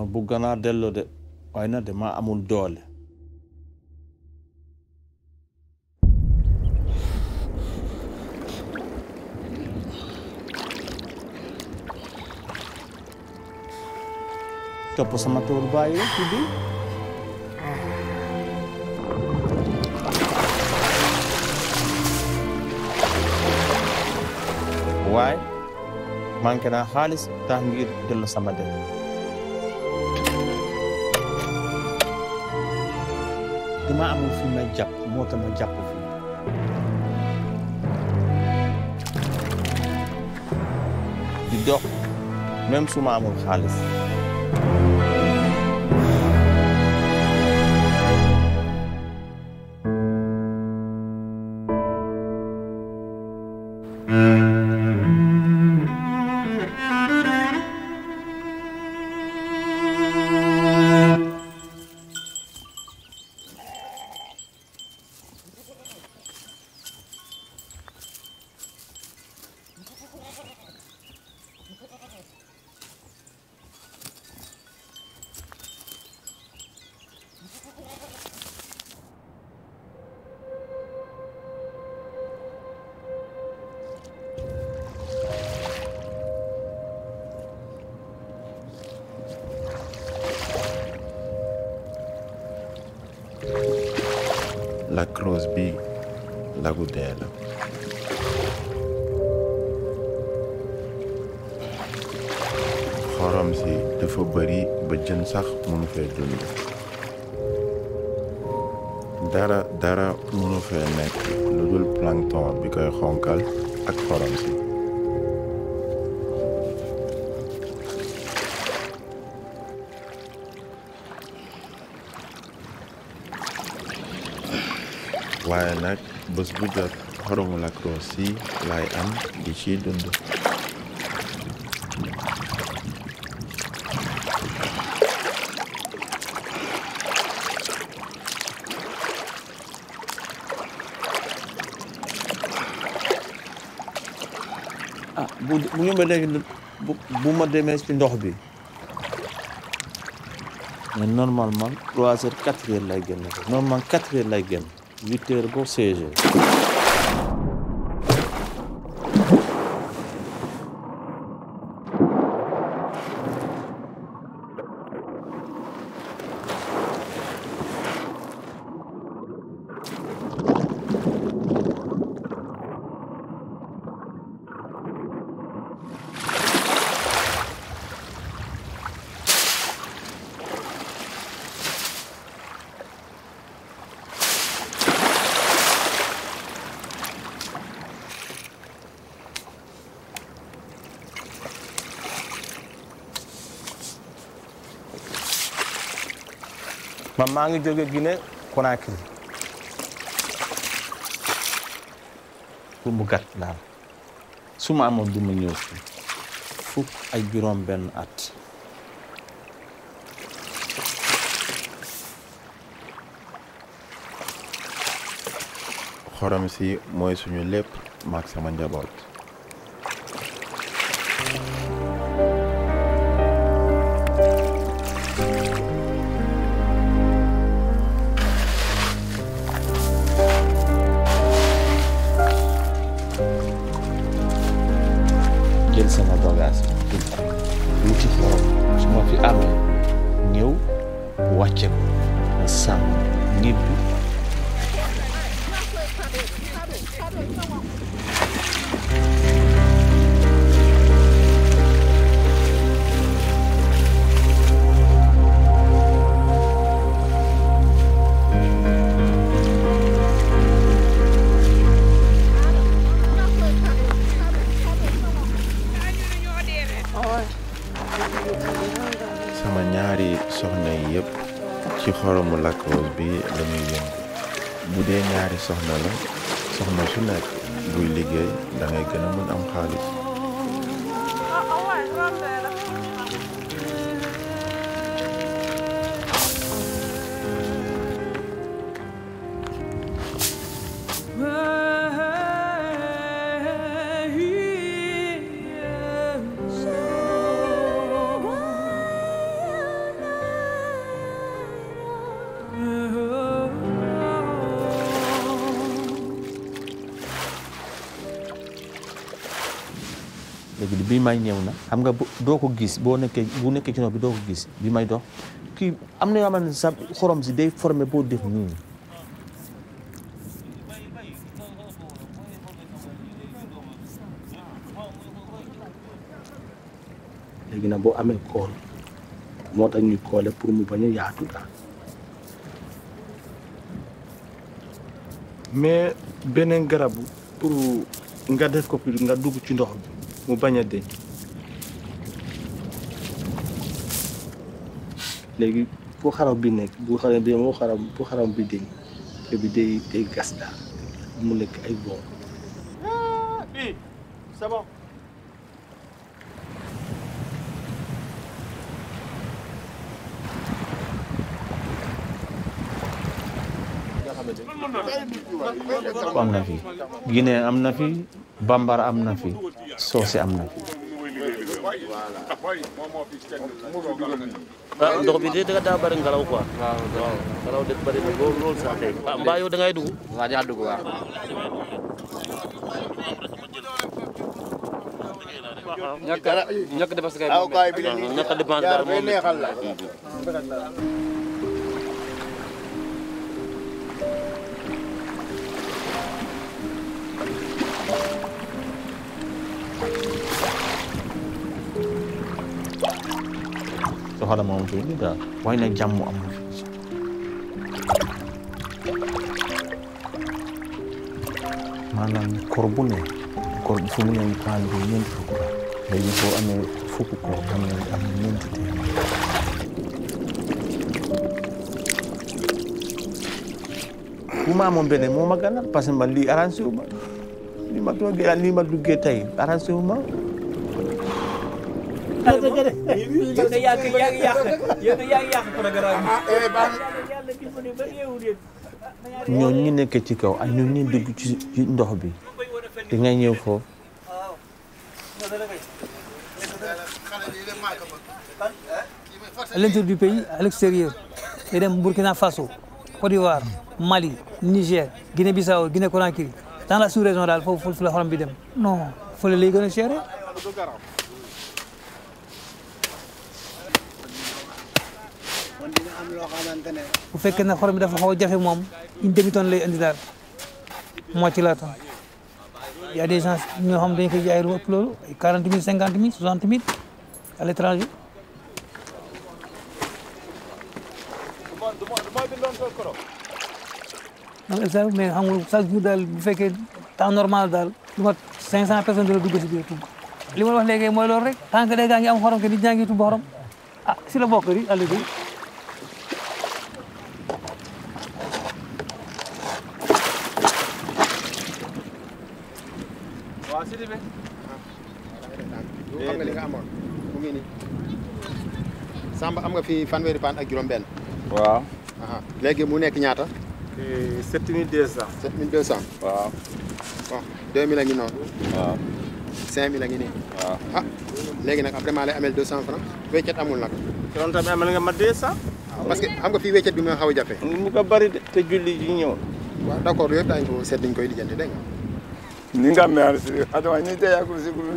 bugg naa dellu de waaye nag dama amul doole topp sama toolu baay yi ci biir waaye manqué naa xaalis tax ngir dellu sama dëkk dama amul fi ma jàpp moo tax ma jàpp fi di dox même su ma amul xaalis Lac Rose bi lagu dee la xorom si dafa bari ba jën sax mënu fee dund dara dara mënu fee nekk lu dul plancton bi koy xonkal ak xorom si waaye nag bés bu jot xoromu Lac Rose si laay am di ci dund ah bu bu ñu ma léegi bu bu ma demee ci ndox bi mais normalement trois heures quatre heures lay génn ko normalement quatre heures lay génn huit heures ba seize heures man maa ngi jóge Guinée Conakry pour mu gàtt daal su ma amoon du ma ñëw fii fukk ak juróom benn at xorom si mooy suñu lépp maag sama njaboot jël sama bagage wuti xorom su ma fi amee ñëw wàcce ko ma sàmm ñibbi sama ñaari soxna yi yëpp ci xoromu Lac Rose bi la ñuy yëngu bu dee ñaari soxna la soxna su nekk buy liggéey da ngay gën a mën am xaalis léegi bi may ñëw na xam nga bu- doo ko gis boo nekkee bu nekkee ci ndox bi doo ko gis bi may dox kii am na yoo xamante ne sa xorom si day formé boo def nii léegi nag boo amee kool moo tax ñuy koole pour mu bañ a yaatu daal mais beneen garabu pour nga def ko pour nga dugg ci ndox bi mu bañ a deñ léegi fu xaram bi nekk bu xaram bi moo xaram bu xaram bi deñ te bi day day gas daal mu nekk ay boor c'est bon am na fi Guinée am na fi bambara am na fi soose am na fi ah ndox bi de da daa bëri ngelaw quoi. waaw waaw ngelaw de bëri na lool lool sax tey. ah mbaa yow da ngay dugg. waa dinaa dugg waaw. ñàkk a ñàkk a dépense kay. ñàkk a dépense daal moom soxla moom fi ni daal waaye nag jàmm am na fi maanaam kor bu ne kor fu mu ne paan bi ñeenti fukk la léegi boo amee fukk kor am na am na ñeenti téeméer bu ma amoon beneen moo ma gënal parce que man lii arrangé wu ma li ma toogee lii ma duggee tey arrangé wu ma yéen a yàgg yàgg yàq yéen a yàgg yàq programme bi. ñoo ñi nekk ci kaw ak ñoo ñi dugg ci ci ndox bi di ngay ñëw foofu à l'intérieur du pays à l'extérieur day dem Burkina Faso Côte d'Ivoire Mali Niger Guinée-Bissau Guinée-Conakry dans la sous-région daal foofu foofu la xorom bi dem non fële lay gën a cher bu fekkee ne xorom bi dafa xaw a jafe moom une demi-tonne lay indi daal moitié la tonne y a des gens ñoo xam dañ koy jaay lu ëpp loolu ay quarante mille cinquante mille soixante mille à l'étranger non exact mais xam nga chaque jour daal bu fekkee temps normal daal lu mat cinq cent personnes dina dugg si biir tugg li ma la wax léegi mooy loolu rek tant que day gaa ngi am xorom ke nit ñaa ngi tubb xorom ah si la bokk di àll bi xam nga li nga amoon mu ngi nii Samba am nga fi fanweeri paan ak juróom-benn. waaw aha léegi mu nekk ñaata. sept mille deux cent 7200. waaw bon 2000 a ngi noonu. waaw 5000 a ngi nii. waaw ah léegi nag après maa lay amel 200 francs weccet amul nag. kon tamit amal nga ma deux cent parce que xam nga fii weccet bi moo xaw a jafe. mu ko bëri de te julli ji ñëw waaw d' accord yëpp daañu ko seet dañu koy lijjanti dégg nga. ni nga mɛ arisiri adama ni tɛ yakuru siguru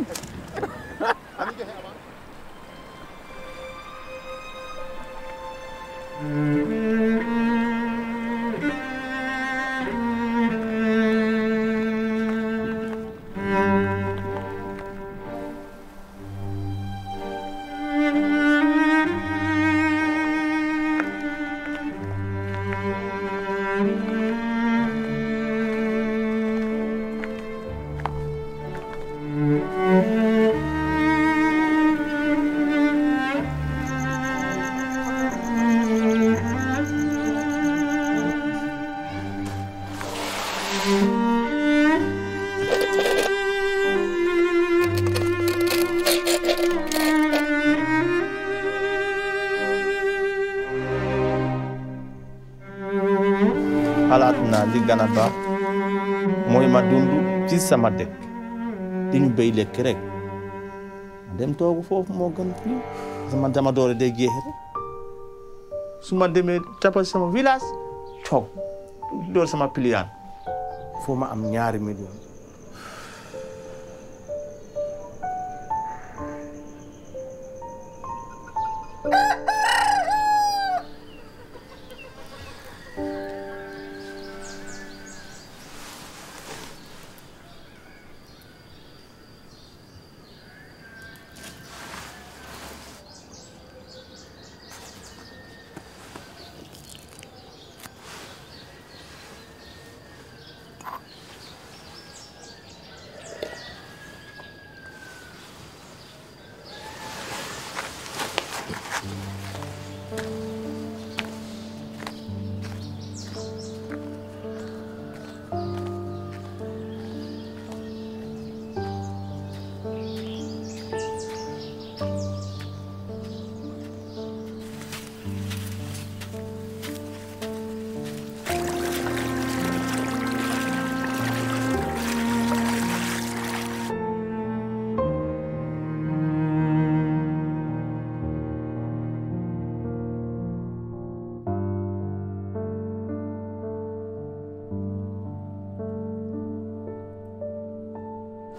xalaat naa li gën a baax mooy ma dund ci sama dëkk di ñu béy lekk rek dem toogu foofu moo gën fii sama dama doole day jeex rek su ma demee tapal sama village toog door sama piliyaan foo ma am ñaari million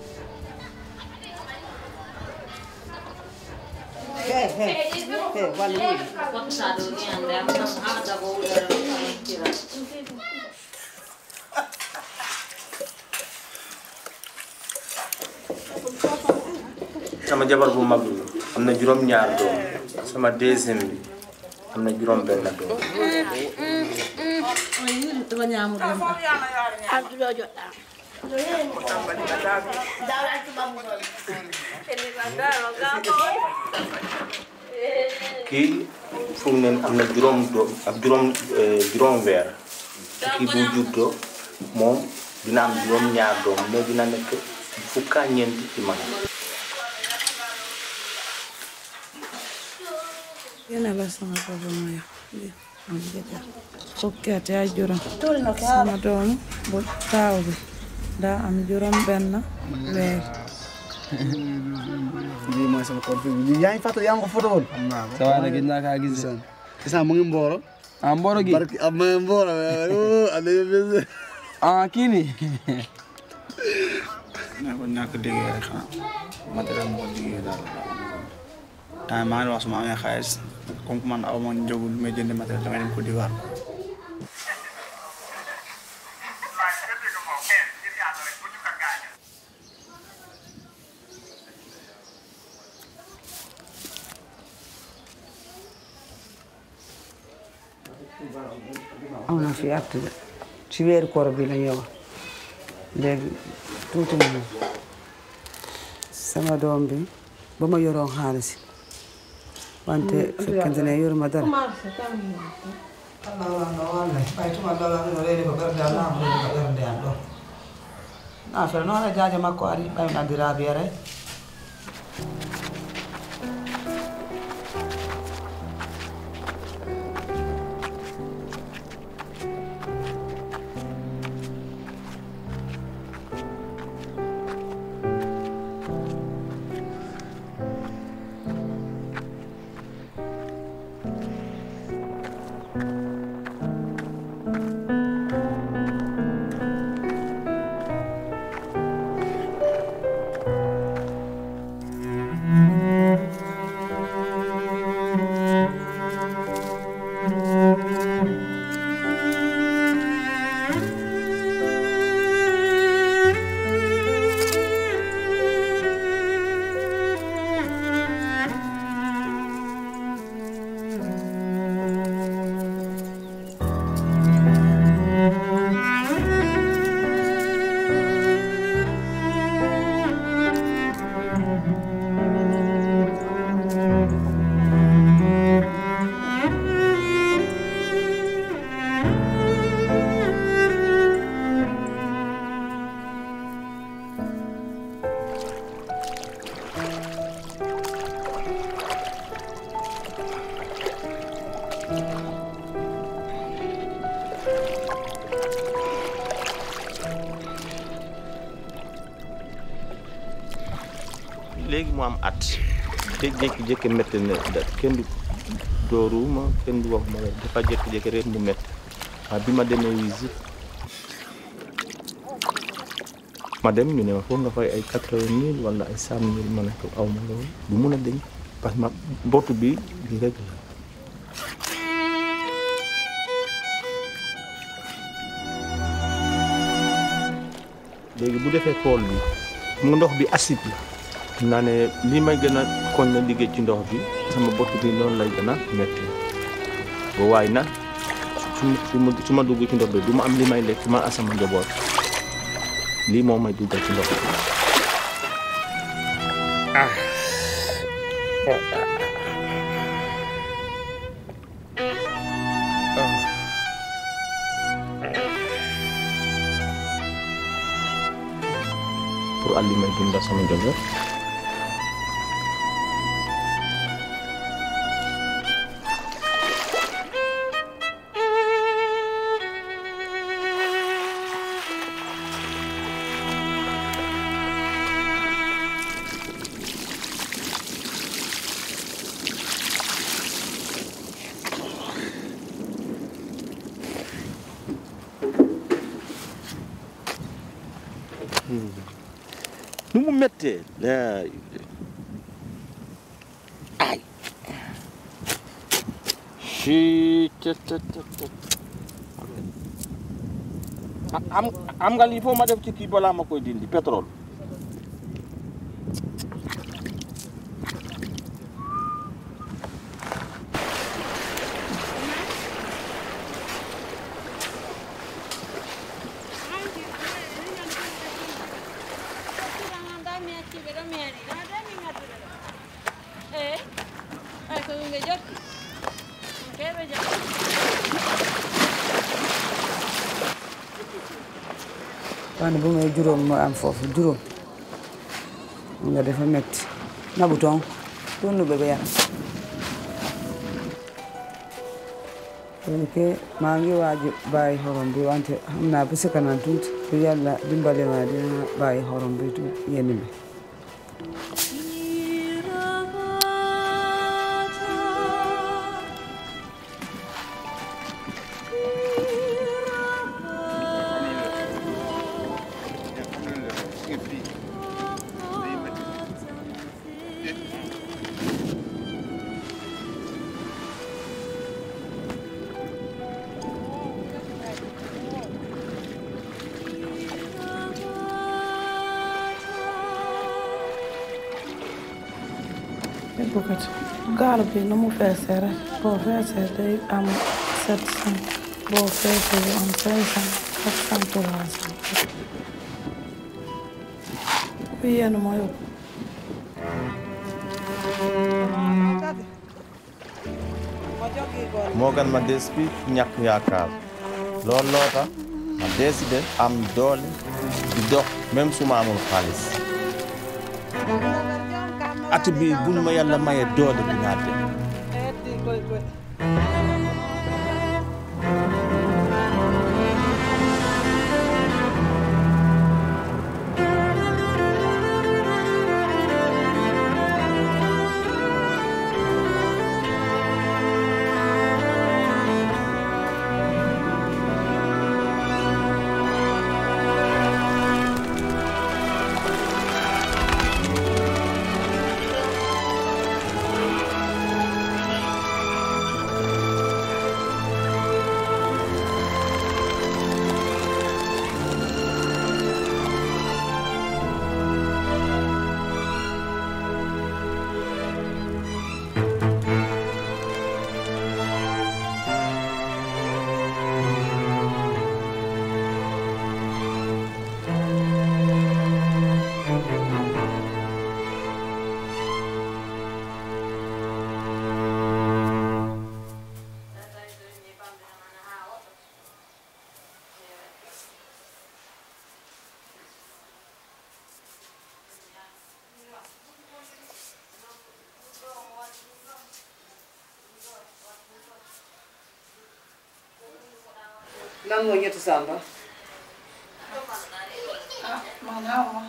sama jabar bu mag bi am na juróom ñaar doom sama deuxième bi am na juróom benn doom kii fu mu ne am na juróom doom ak juróom juróom weer kii bu juddoo moom dina am juróom ñaar doom mais dina nekk fukkaa ñeenti ci man Yéen la sama boobu mooy am jëkkër fukki at ak juróom sama doom bu taaw bi daa am juróom benn weer lii mooy sama code bi yaa ngi fàttali yaa ngi ko foto woon. xam naa ko Ça va nag gis naa kaa gis. gis naa mu ngi Mboro. ah Mboro gi barki am na Mboro am na ah kii nii. naa ko ñàkk liggéey rek xanaa matériel moo ko liggéey daal temps maa ngi wax su ma amee xaalis comme que man aw ma njógu lu may jënd matériel damay dem ko diwaar am na fi at de ci weeru koor bi la ñëw léegi tuuti na moom sama doom bi ba ma yoroon xaalis wante fekkente ne yoruma dara na fere noon e jaaje makko ari ɓaymi andiraaɓe yere léegi mu am at te jékki-jékki métti ne da kenn du dooruma kenn du wax ma dafa jékki-jékki rek mu métti waaye bi ma demee visite ma dem ñu ne ma foog nga fay ay quatre-vingt mille wala ay cent mille ma ne ko aw ma loolu du mun a deñ parce que ma bootu bi lii rek la léegi bu defee tool bi mu ndox bi acide la xam naa ne li may gën a koñ na liggéey ci ndox bi sama bot bi noonu lay gën a métti ba waaye nag su ma su ma dugg ci ndox bi du ma am li may lekk ma asama njaboot lii moo may duggal ci ndox bi ah pour àll li may dundal sama njaboot nu mu méttee la ay ci ca ca ca am am nga lii foo ma def ci kii balaa ma koy dindi pétrole wante bu may juróom moo am foofu juróom nga dafa metti nabu tong tonu bébé yaram ke maa ngi waaj bàyyi xorom bi wante xam naa bu si kanam tuuti bu yàlla dimbale ma dina bàyyi xorom bi tuuti yenn bi Bukati gaal bi nu mu feesee rek boo feesee day am sept cent boo feesee yu am cinq cent quatre cent trois cent ku yéen moo yóbbu moo gën ma des bi ñàkk yaakaar loolu loo tax ma décidé am doole di dox même su ma amul xaalis at bi buñ ma yàlla maye doole dinaa dem lan moo ñetti sàmba man xaw ma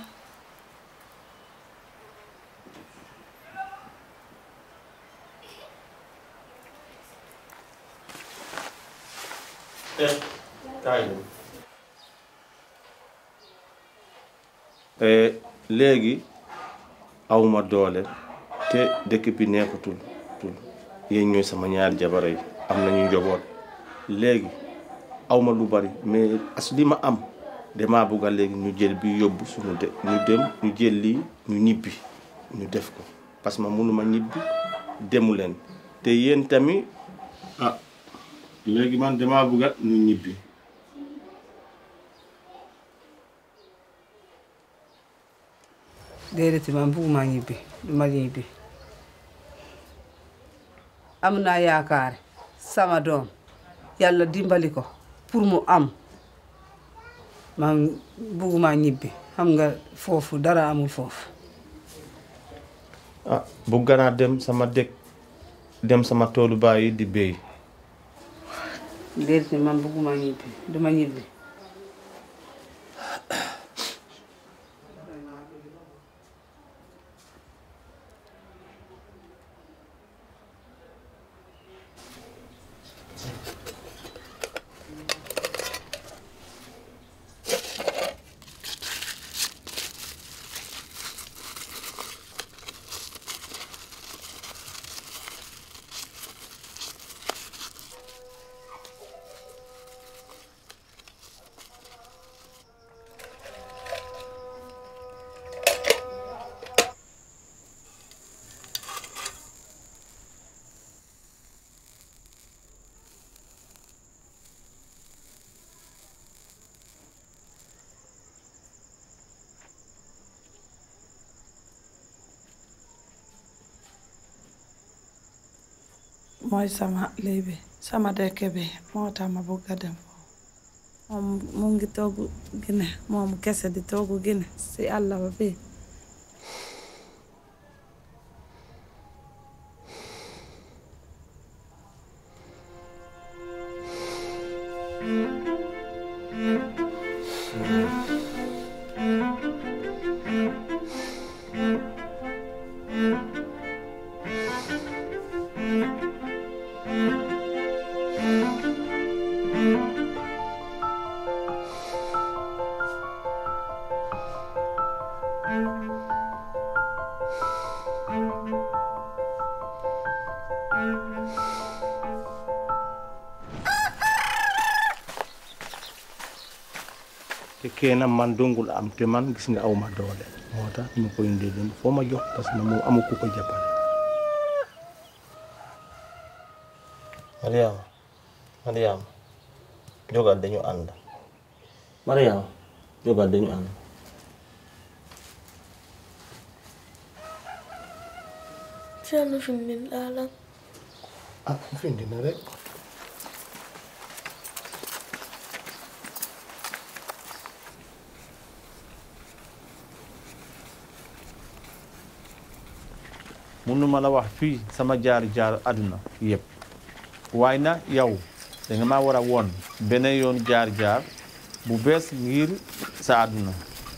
kaay léegi awma doole te dëkk bi neexatul tul yéen ñooy sama ñaari jabara yi am nañu njaboot léegi awma lu bari mais as li ma am damaa bugga léegi ñu jël bi yóbbu suñu de ñu dem ñu jël lii ñu ñibbi ñu def ko parce que ma mënuma ñibbi demu leen te yéen tamit ah léegi man damaa bugga ñu ñibbi déedéet man bugguma ñibbi duma ñibbi am naa yaakaar sama doom yàlla dimbali ko pour mu am man bugguma ñibbi xam nga foofu dara amul foofu ah bugg naa dem sama dëkk dem sama toolu baay di béy déedéet man bugguma ñibbi duma ñibbi mooy sama lii bi sama dëkk bi moo tax ma bëgg a dem moom mu ngi togg Gine moom kese di togg Gine si àll ba bi te keena man dongul am te man gis nga aw ma doole moo tax ñu koy indee dem foo ma jox parce que moom amu ku ko jàppale. Mariama Mariama jógal dañu ànd Mariama jógal dañu ànd Ceerno findin laalan ah findi na rek mënuma la wax fii sama jaar jaar àdduna yëpp waaye na yow da nga ma war a woon beneen yoon jaar jaar bu bees ngir sa àdduna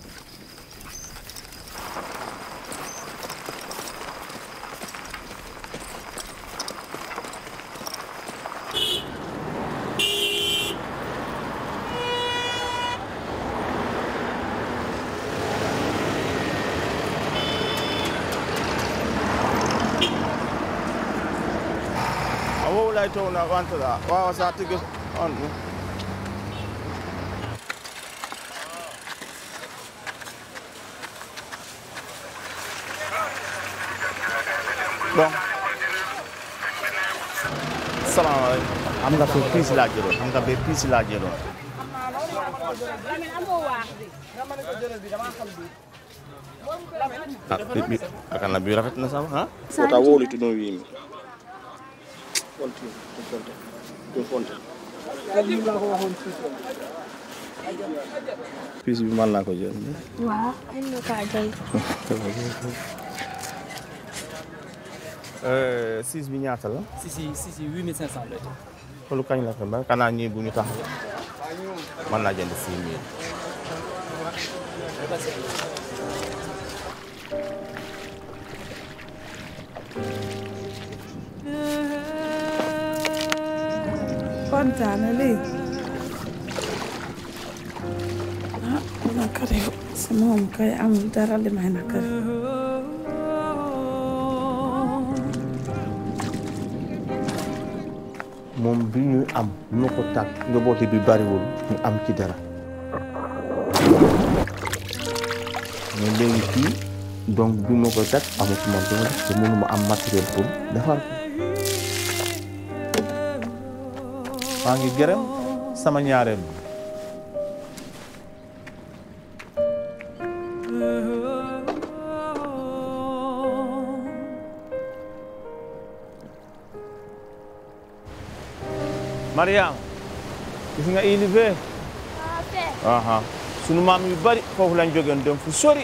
a wowlay to na wantoɗa wawa sa tigi on ɗum bon salaamaaleykum xam nga fi piis laa jëloon xam nga be piis laa jëloon ah bi bi yaakaar naa bi rafet na sama ah wota wowlitu ɗum wimi fonti ɗum fonta ɗum fonta piis bi man naa ko jël waaw mën nga kaa jël siis bi ñaata la Si, si, si, si, 8500 lay teg. loolu kañ la ko ba kanaa ñii bu ñu taxaw mën naa jënd six mille kontaane lii ah nakari si moom kay amul dara li may nakari moom bi ñuy am bu ma ko tàgg njaboote bi bariwul ñu am ci dara mais léegi fii donc bi ma koy tàgg amatuma doole te mënuma am matériel pour defar ko maa ngi gërëm sama ñaareel bi Mariam gis nga ili bee aha sunu maam yu bari foofu lañ jógeen dem fu sori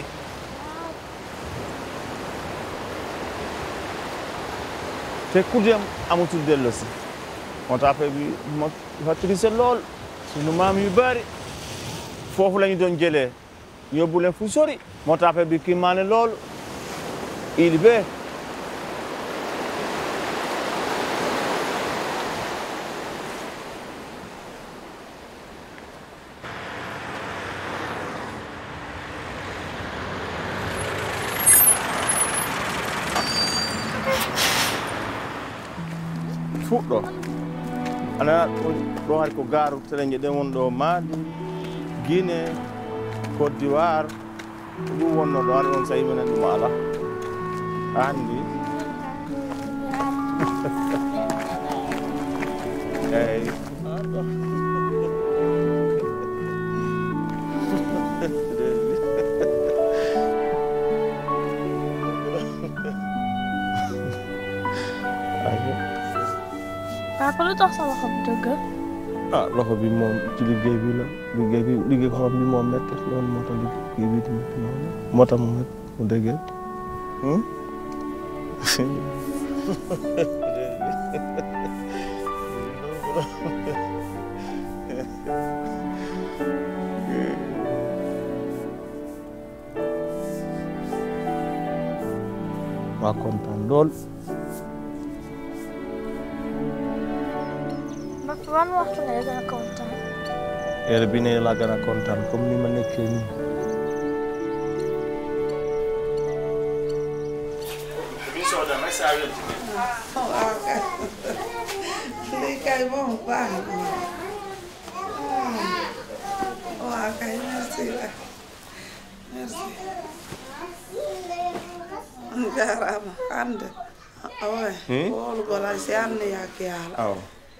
te ku dem amatul dellosi moo tax affaire bi ma dafa triste lool sunu maam yu bari foofu la ñu doon jëlee yóbbu leen fu sori moo tax affaire bi kii maane lool ili bee fuɗɗo ana ɗo hari ko gaaru teleñe ɗen woni ɗo mali guine côte d'ivoire ɗum wonno ɗo hari on sayi minen ɗum ala a anndi eyyi papa lu tax sa loxo bi dëgg ah loxo bi moom ci liggéey bi la liggéey bi liggéey xorom bi moom métti loolu moo tax liggéey bi tamit noonu moo tax mu métti mu dëggee waa kontaan lool ba ban waxtu nga gën a kontaan heure bi ne laa gën a kontaan comme ni ma nekkee nii waaw kay lii kay moom baax na waaw kay merci kay merci jaaraama hannde oy Hmm? wolgol ay si hannde yakki yaala aw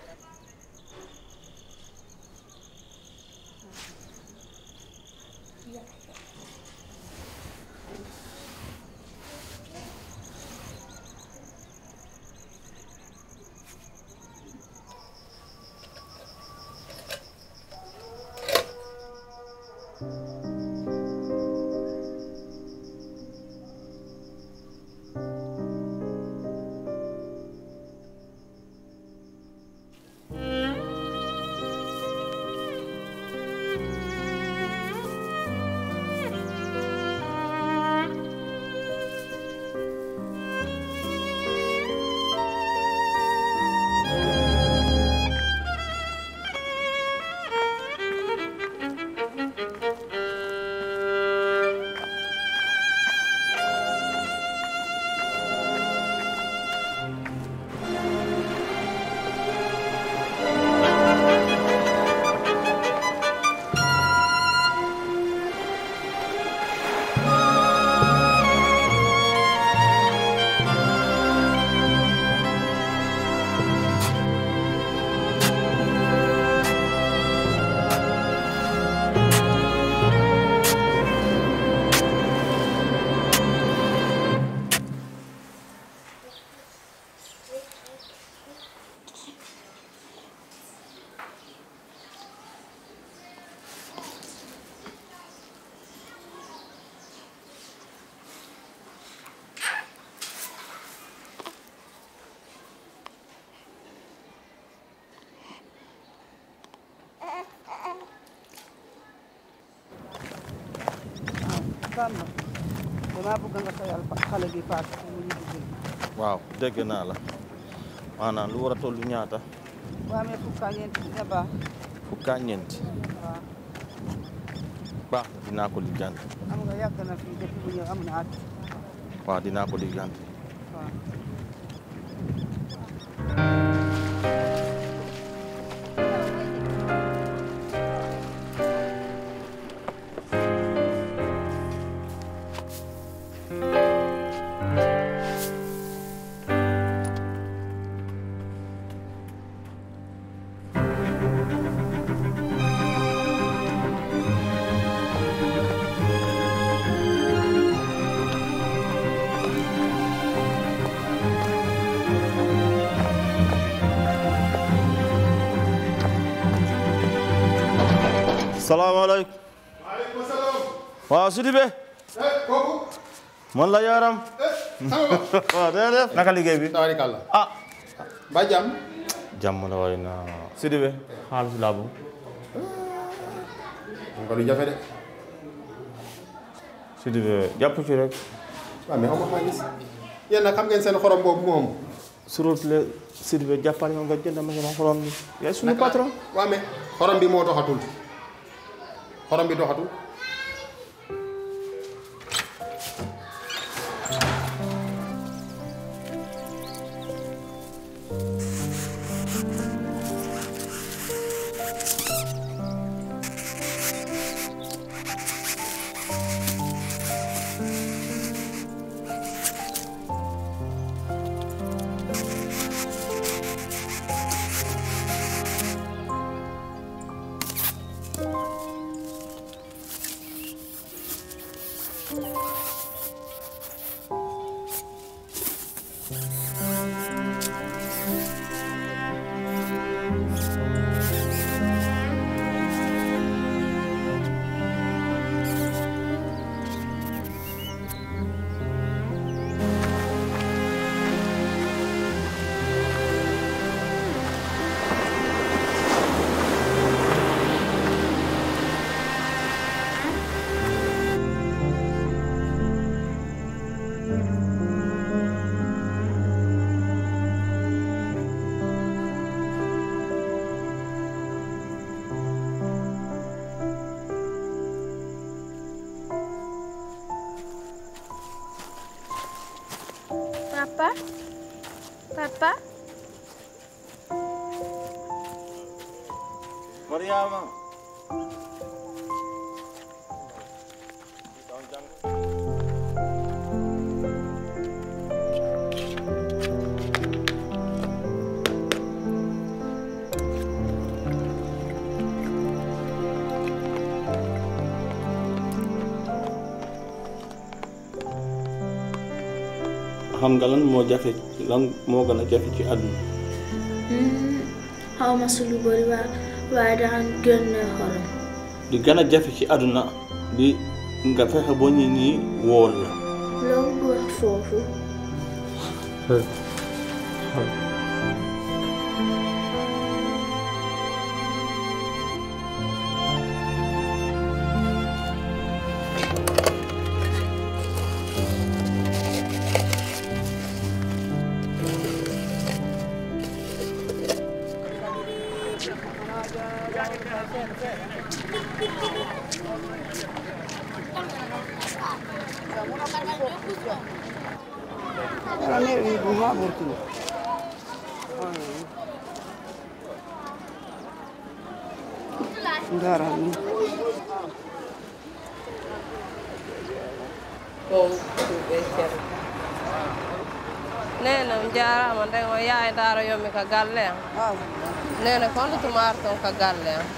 Samba damaa bëgg nga fayal pa- xale bi paas pour mu ñibbi si. waaw dégg naa la maanaam lu war a toll ñaata boo amee fukk ak ñeent dina baax. fukkaa ñeenti waaw baax na dinaa ko lijjanti am nga yàgg na fii depuis bu ñëw am na at. waaw dinaa ko lijjanti waaw. salaamaaleykum waaw Sidibé kooku. man la yaram waaw dana def naka liggéey bi tabarikàlla. ah ba jàmm. jàmm la waay na Sidibé xaalis laa bu nga du jafe de. Sidibé jàpp ci rek waaw mais amoo xaalis. yéen nag xam ngeen seen xorom boobu moom. surut le Sidibé jàppale ma nga jënd ma sama xorom bi yaay suñu patron waaw mais xorom bi moo doxatul. xorom bi doxatul. Papa Papa Mariama xam nga lan moo jafe lan moo gën a jafe ci àdduna xaw ma si lu bëri waa waaye daan génne xorom di gën a jafe ci àdduna di nga fexe ba nit ñi wool la loo bëgg wax foofu Rane wi bu ma burkina. Ndara ni. nene on jarama nden o yaha e daaro yomi ka galle am nene konto tumar toon ka galle am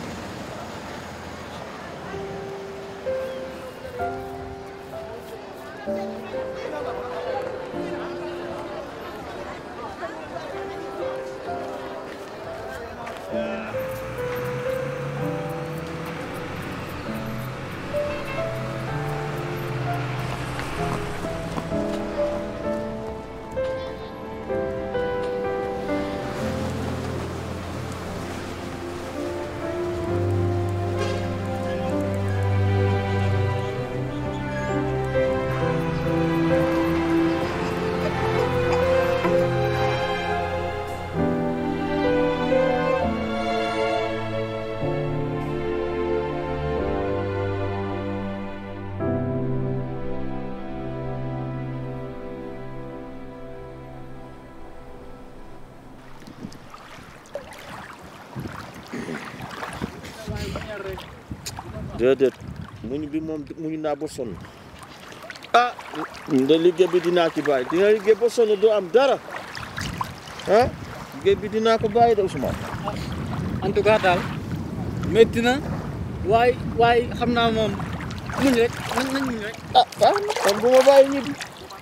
déedéet muñ bi moom muñ naa ba sonn ah nda liggéey bi dinaa ci bàyyi dina liggéey ba sonn doo am dara ah liggéey bi dinaa ko bàyyi de Ousmane en tout cas daal métti na waaye waaye xam naa moom muñ rek nañ nañ muñ rek ah ah kon bu ma bàyyi ñibbi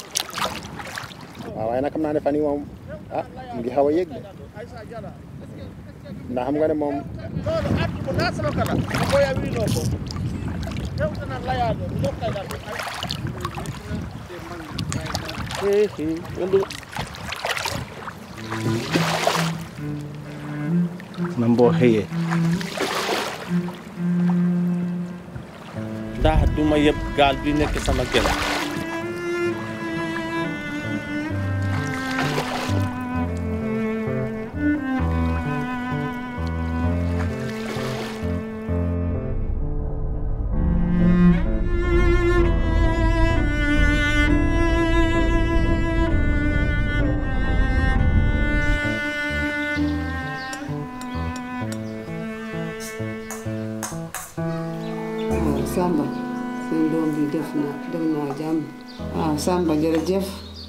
waaw waaye nag xam naa ne fan yii moom ah mu ngi xaw a yëg de ndax xam nga ne moom loolu artugo na salo kala koya wino ko hewtana layaɗo mi dokkayɗa ɗum man boo xëyee ndax duma yëpp gaal bi nekk sama gel waaw Samba seen doom bi def na def naa jàmm waaw Samba jërëjëf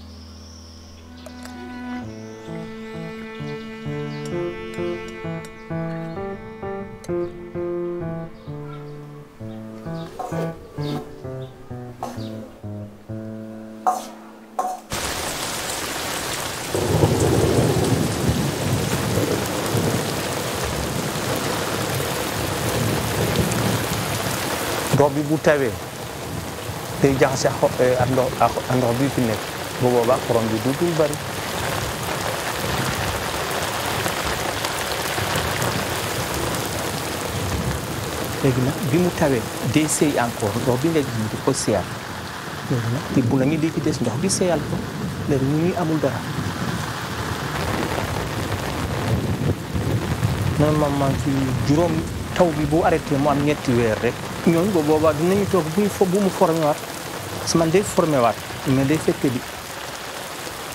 ndox bi bu tawee day jaxase ak xo- ak ndox ak ndox bi fi nekk bu boobaa xorom bi duutul bari léegi nag bi mu tawee day seey encore ndox bi nga gis ni di ko seeyal léegi nag te bu la ngi di ci des ndox bi seeyal ko léegi ñu ngi amul dara normalement ci juróom taw bi bu arrêté mu am ñetti weer rek ñooñu ba boobaa dinañu toog bu ñu fo bu mu formé waat parce que man day formé waat mais day fekk di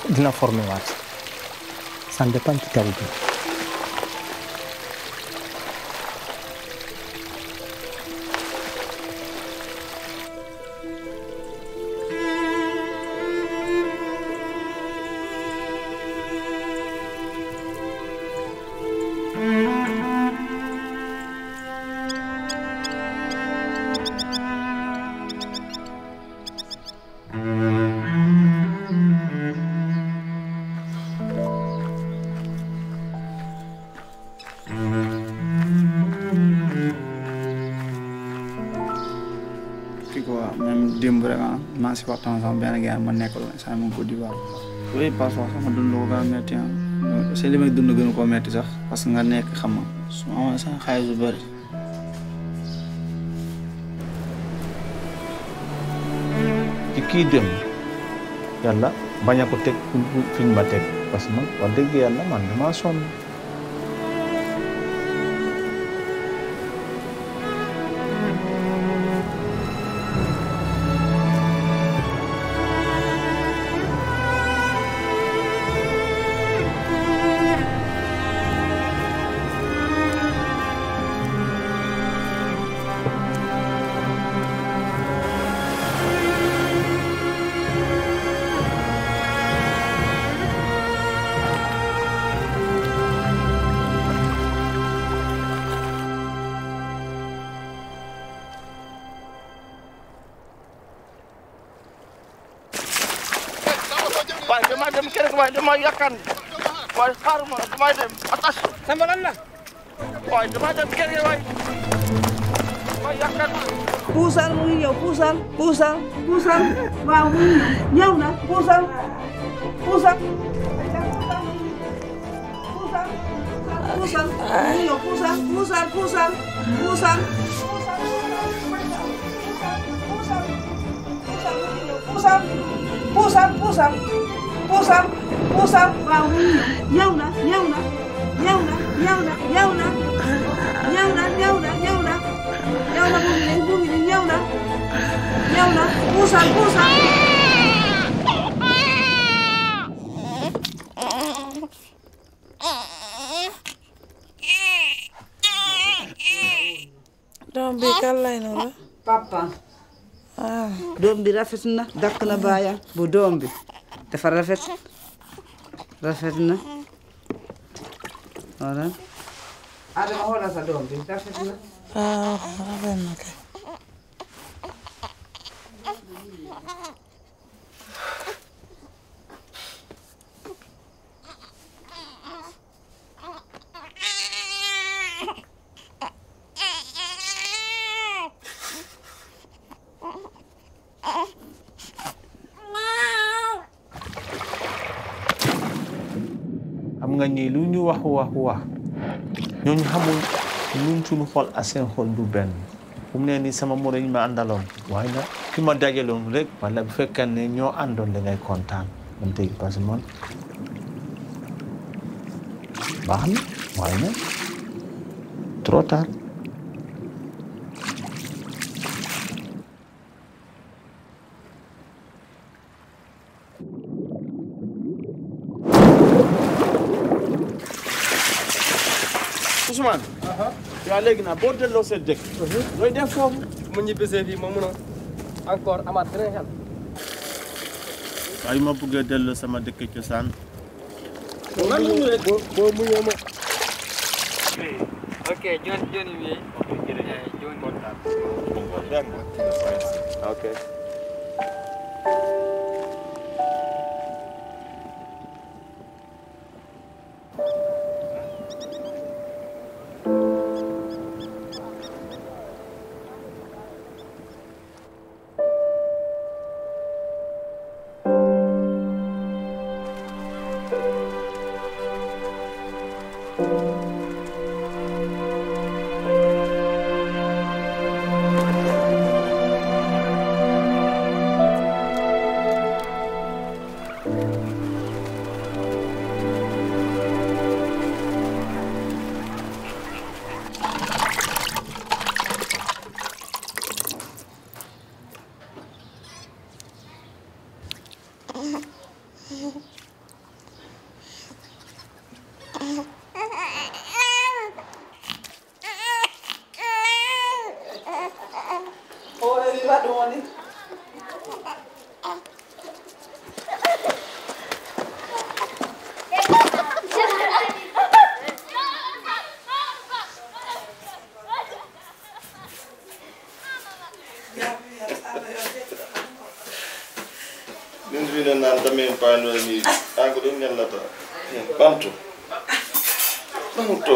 dina formé waat ça dépend ci taw bi kii quoi même démb rek ah maa si waxtaan sama benn gars ma nekkal saa mu Côte d'Ivoire oui parfois sax ma dund ko gën a métti ah c'est li may dund gën koo métti sax parce que nga nekk xam nga su ma amoon sax xaalis bu bëri ci kii dem yàlla bañ a ko teg fi ñu ma teg parce que man wax dëgg yàlla man damaa sonn waaye damaa dem kër waaye damaa yàkkaan waaye xaaruma damaa dem attention. sama lan la. waaye damaa dem kër waaye damaa yàkkaan. puusal mu ngi ñëw puusal puusal puusal waaw mu ngi ñëw na puusal puusal puusal mu ngi ñëw puusal puusal puusal puusal puusal puusal puusal puusal puusal waaw mu ngi ñëw na ñëw na ñëw na ñëw na ñëw na ñëw na ñëw na ñëw na ñëw na mu ngi nii mu ngi nii ñëw na ñëw na puusal puusal doom bi kan lay na la papa doom bi rafet na dakk na baayam bu doom bi dafa rafet rafet na wala Adama xoolal sa doom bi rafet na waaw rafet na kay xam nga ñii lu ñu wax wax wax ñooñu xamul ñun suñu xol ak seen xol du benn fu mu ne nii sama moroom yi ma àndaloon waaye nag ki ma dajaloon rek wala bu fekkee ne ñoo àndoon da ngay kontaan man tey parce que man baax na waaye nag trop tard Ousmane. waaw léegi nag boo delloo sa dëkk. looy def foofu. mu ñibbisee fii ma mun a encore amaat beneen xel. waaye ma bëggee delloo sama dëkk cosaan. man la ñu rek boo boo muyoo ma. ok John John yi John ok. min wino nan damin panoy ni an ko ɗum ñallata ɓantu ɓanto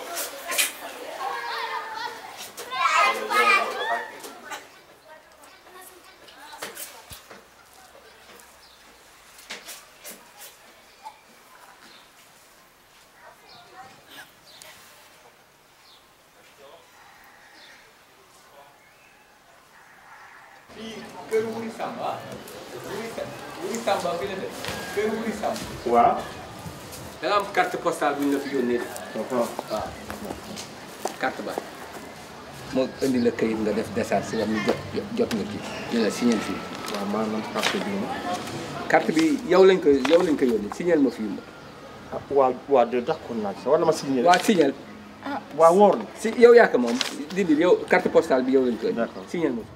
fii kër Wuri Samba Wuri Wuri Samba fi la def kër Wuri Samba. waaw. da nga am carte postale bu ñu la fi yónnee de. waaw carte ba moo indi la kayit nga def décharge si nga ñu jot jot nga ci ñu la signal fii. waaw maanaam carte bi carte bi yow lañ ko yow lañ ko yónnee signal ma fii. waaw waaw de d'accord naa ci wala ma signé waa signal. ah waaw wóor na. si yow yaa ko moom dindi yow carte postale bi yow lañ ko indi. d'accord signal ma fi.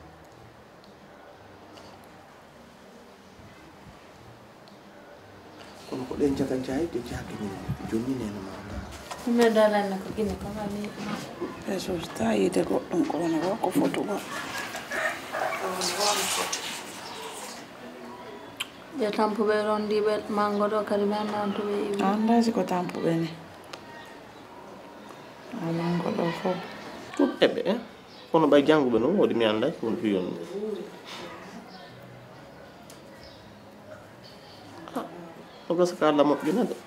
kono ko ɗen jaga jayde jagini joni nena ma ɗume dalanne ko gine kama ni pesoji ta yiide goɗɗum ko wona ko ko fotugol ɓe tampuɓe rondiɓe mango ɗo kadi mi annda on to ɓe iwi andasi ko tampuɓe ni amango ɗo fof ɗuɓɓeɓe e kono ɓay jannguɓe noon woodi mi annday won fiyon o gasa ka allah moƴƴina de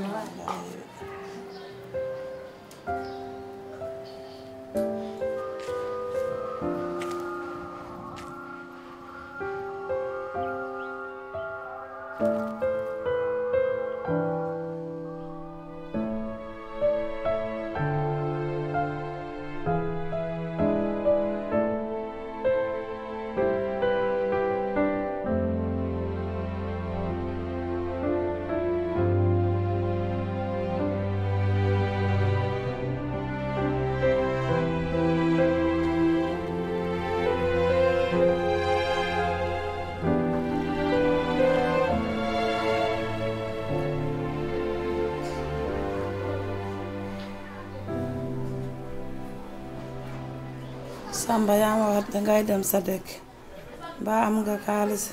samba yama wadde ngay dem sadek ba am nga kaalis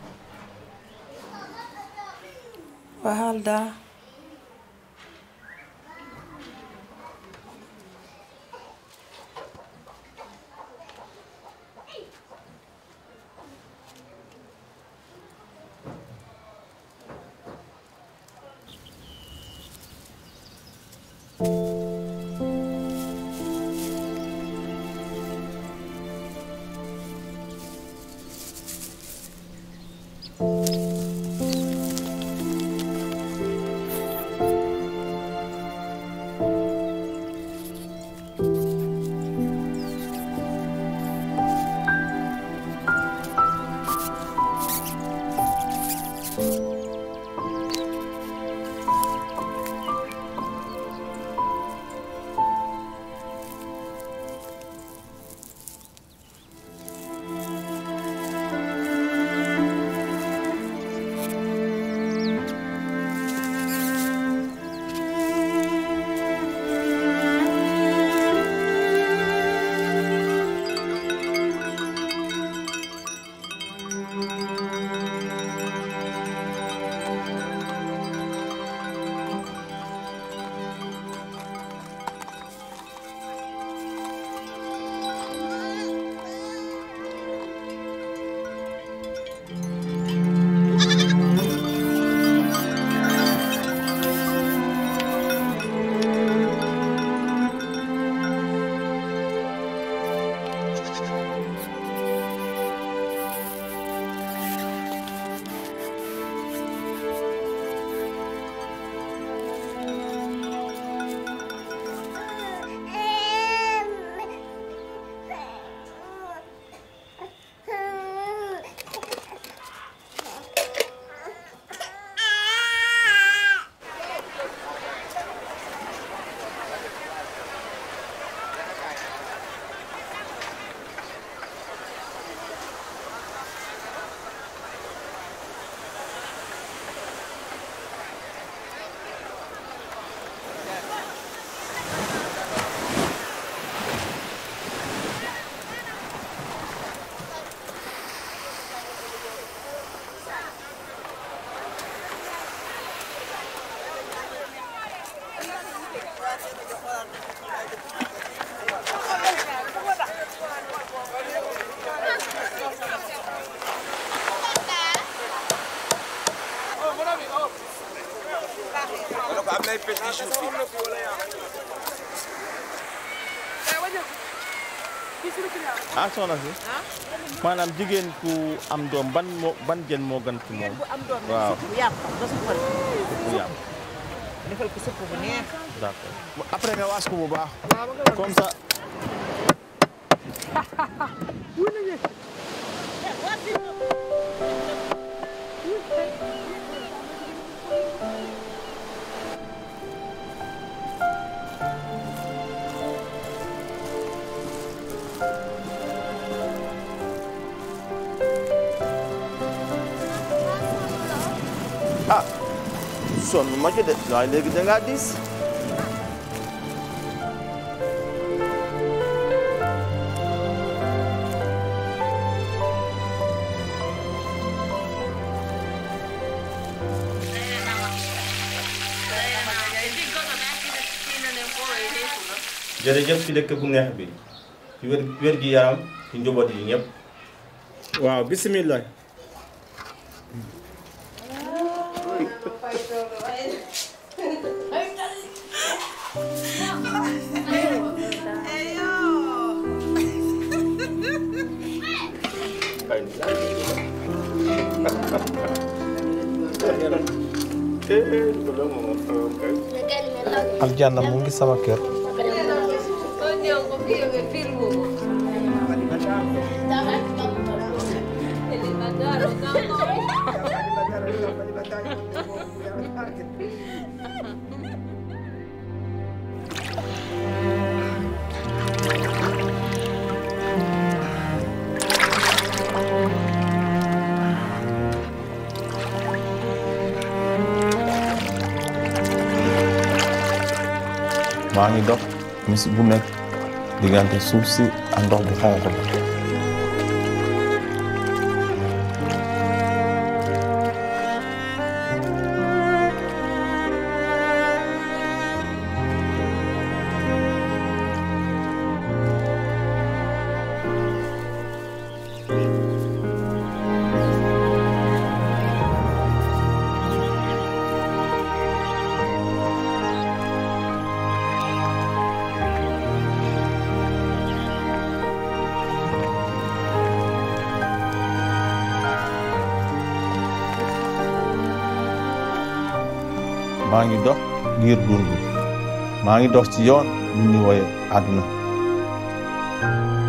ba halda ne ko am nay pêche di suuf ah soxna si maanaam jigéen ku am doom ban moo ban jën moo gën ci moom waaw bu yàpp nga suppal bu yàpp defal ko supp bu neex d'accord après nga waas ko bu baax comme ça ah sonn ma ci de waaye léegi da ngaa diis jërëjëf ci dëkk bu neex bi ci wér wér gi yaram ci njaboot yi ñëpp waaw bisimilah aljanna mu ngi sama kër maa ngi dox mis bu nekk diggante suuf si ak ndox bu xonq bi maa ngi dox ngir dund maa ngi dox ci yoon bu ñu woye àdduna